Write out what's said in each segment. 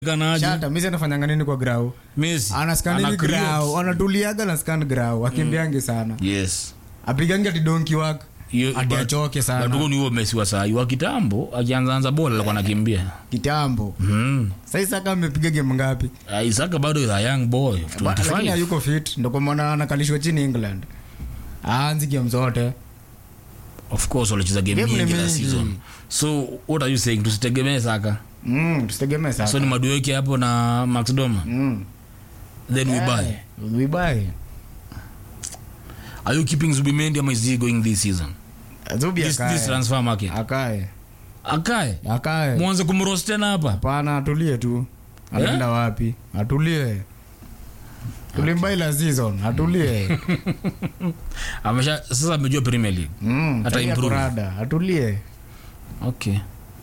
Ganaje? shata misi anafanyanga nini kwa grau Messi. anaskanini Ana create. grau anatuliaga na scan grau akimbiangi sana Yes. apigangi ati donki wak Hiyo- ati but- achoke but sana huo ni huo Messi wa saa hii. wa kitambo akianzaanza bola alikuwa anakimbia kitambo mm. saisaka amepiga game ngapi Ah, Isaka bado is a young boy of Ba- lakini 25 hayuko fit ndo kwa maana anakalishwa chini england aanzi game zote of course walicheza game Game ni nyingi la mingi. season so what are you saying tusitegemee Saka mm, tusitegemee so sasa ni madueke hapo na Max Doma mm. then we buy we buy are you keeping Zubimendi ama is he going this season Zubi this, this akae transfer market akae akae akae mwanze kumroast tena hapa hapana atulie tu anaenda wapi atulie tulimbai la season atulie amesha sasa amejua Premier League mm, Ata tabia improve. kurada atulie okay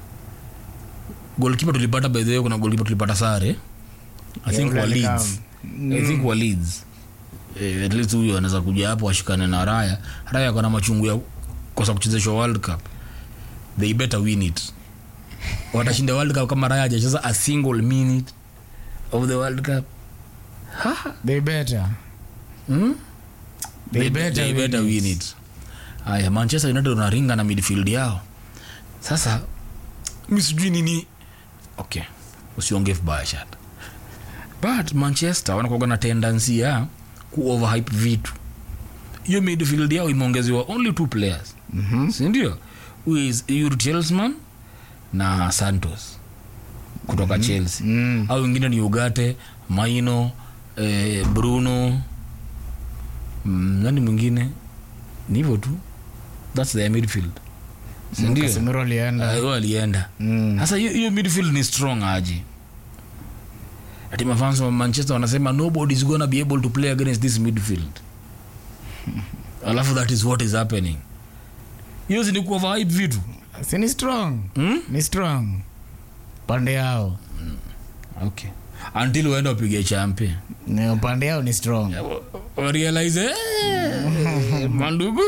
goalkeeper tulipata by the way kuna goalkeeper tulipata sare i think ule wa alikam. Leeds i think wa Leeds eh, at least huyo anaweza kuja hapo ashikane na Raya Raya kuna machungu ya kosa kuchezeshwa World Cup they better win it watashinda World Cup kama Raya hajacheza a single minute of the World Cup they better hmm? they, they, better, they better win it haya manchester united unaringa na midfield yao sasa mi sijui nini okay usiongee vibaya shat but manchester wanakuaga na tendency ya kuoverhype vitu hiyo midfield yao imeongezewa only two players Mhm. sindio is Yuri Tielemans na santos kutoka chelsea Mm. au wengine ni ugate maino eh, bruno mm, nani mwingine ni hivyo tu thats their midfield sindio Casemiro alienda uh, alienda Mm. sasa hiyo hiyo midfield ni strong aje ati mafans wa manchester wanasema nobody is gonna be able to play against this midfield alafu that is what is happening hiyo si ni kuoverhype vitu si ni strong hmm? ni strong pande yao okay until uende upige champe ni upande yao ni strong warealize eh, mandugu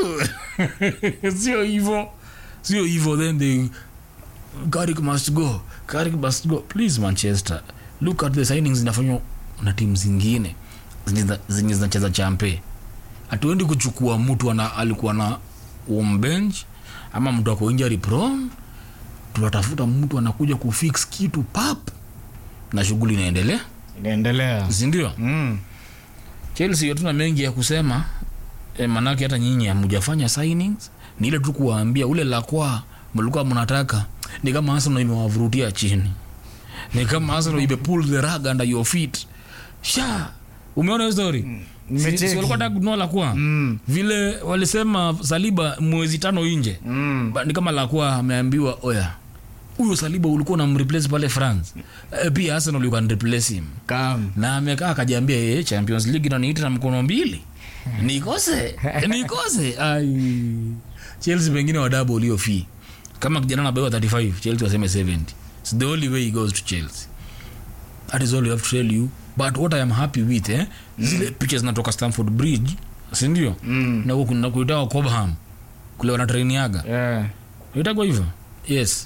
sio hivo sio hivo then they Carrick must go Carrick must go please manchester look at the signings zinafanywa na timu zingine zenye zina- zenye zinacheza champe hatuendi kuchukua mtu ana alikuwa na umbench ama mtu ako injury prone tunatafuta mtu anakuja kufix kitu pap na shughuli inaendelea inaendelea sindio mm. chelsea hatuna mengi ya kusema e, manake hata nyinyi hamujafanya signings ni ile tu kuwaambia ule lakwa mlikuwa mnataka ni kama arsenal imewavurutia chini ni kama arsenal ime pull the rug under your feet sha umeona hiyo story Si- nimecheki. si walikuwa nataka kununua lakwa Mm. vile walisema saliba mwezi tano nje Mm. Ba- ni kama lakwa ameambiwa oya huyo saliba ulikuwa unamreplace pale france e, pia arsenal you can replace him Come. na amekaa akajiambia yeye champions league inaniita na mkono mbili nikose nikose ai chelsea pengine wadabo ulio fee kama kijana nabewa 35 chelsea waseme 70 It's the only way he goes to chelsea that is all you have to tell you but what i am happy with eh, zile picha zinatoka stamford bridge sindio Mm. na huku na kuitawa cobham kule wanatrainiaga Yeah. itagwa hivyo yes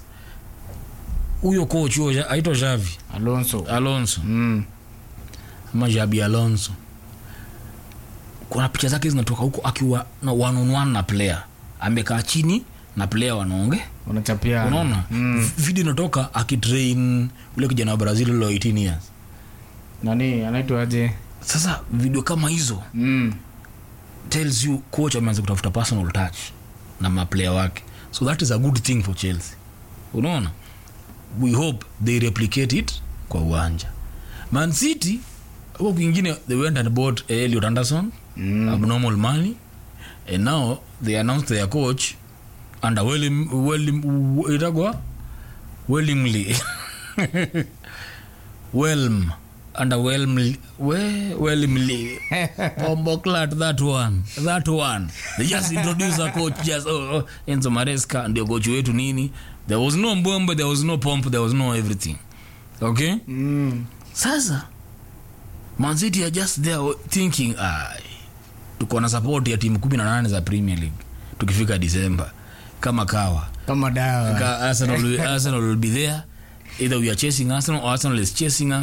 huyo coach huyo aitwa javi alonso alonso mm. ama jabi alonso kuna picha zake zinatoka huko akiwa na one on one na player amekaa chini na player wanaonge unachapia unaona mm. video inatoka akitrain ule kijana wa brazil lo 18 years nani anaitwaje sasa video kama hizo mm. tells you coach ameanza kutafuta personal touch na maplayer wake so that is a good thing for chelsea unaona we hope they replicate it kwa uwanja man city huko kwingine they went and bought eliot anderson Mm. abnormal money and now they announced their coach under Wellim, Wellim, itagwa wellimly welm under welmly we, wellimly Bomboclat, that one that one they just introduce a coach just oh, oh, enzo maresca ndio coach wetu nini there was no mbombe there was no pomp there was no everything okay mm. sasa mancity are just there thinking ai tuko na support ya timu kumi na nane za premier league tukifika disemba kama kawa kama dawa Ka- arsenal, will- arsenal will be there either we are chasing Arsenal or Arsenal is chasing us.